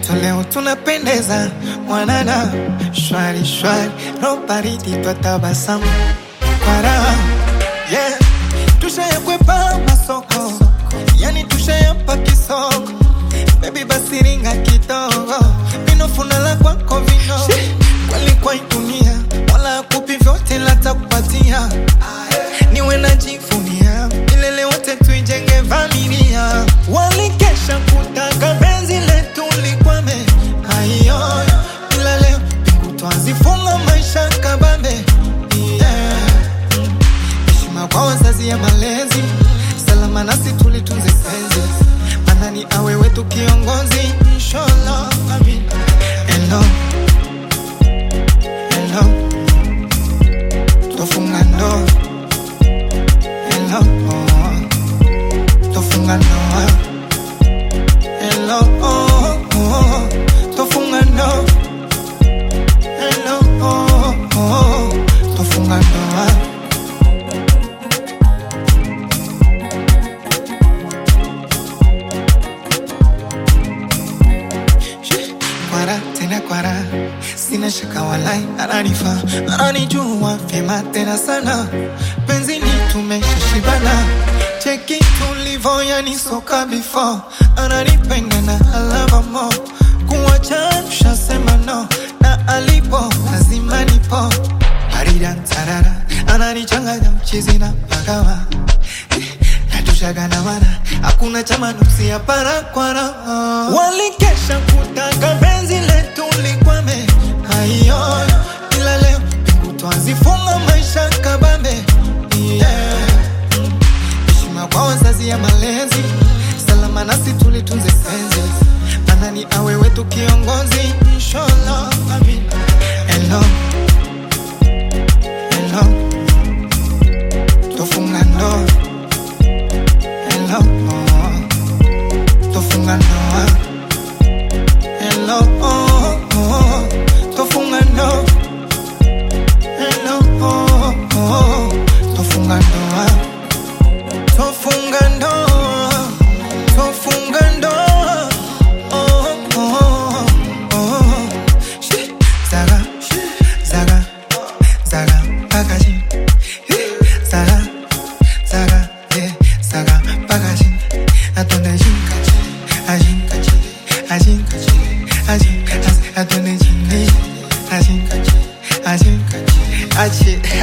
so leo tunapendeza mwanana shwari shwari no baridi twatabasamu kwa raha yeah. tushayakwepa masoko yani tushayapa kisoko bebi basi ringa kidogo vinofunala kwako vino kweli kwa hii dunia wala kupi vyote latakupatia niwe najivunia milele wote tuijenge familia walikesha kutaka penzi letu likwame aiyo ila leo mbingu twazifunga maisha kabambe yeah. heshima kwa wazazi ya malezi salama nasi tulitunze penzi manani awe wetu kiongozi inshallah amin hello hello tofunga ndoa hello tofunga ndoa hello tofunga ndoa hello tofunga ndoa kwara tena kwara sina shaka walai ananifa ananijua vyema tena sana penzini tumeshashibana cheki tulivo yani soka before ananipenda na alava mo kuwacha tushasema no na alipo lazima nipo aridantarara ananichanganya mchizi na pagawa natushagana hakuna chama nuksi ya para kwara walikesha kutaka penzi letu likwame aiyo ila leo mbingu twazifunga maisha kabambe yeah. heshima kwa wazazi ya malezi salama nasi tulitunze penzi manani awe wetu kiongozi inshallah amin hello hello tofunga ndoa hello tofunga ndoa hello tofunga ndoa hello tofunga ndoa tofunga ndoa tofunga ndoa oh, oh, oh. Shi, zaga zaga zaga pakaji zaga zaga yeah zaga pakaji atonde jinkaji ajinkaji ajinkaji ajinkaji atonde jinkaji ajinkaji ajinkaji achi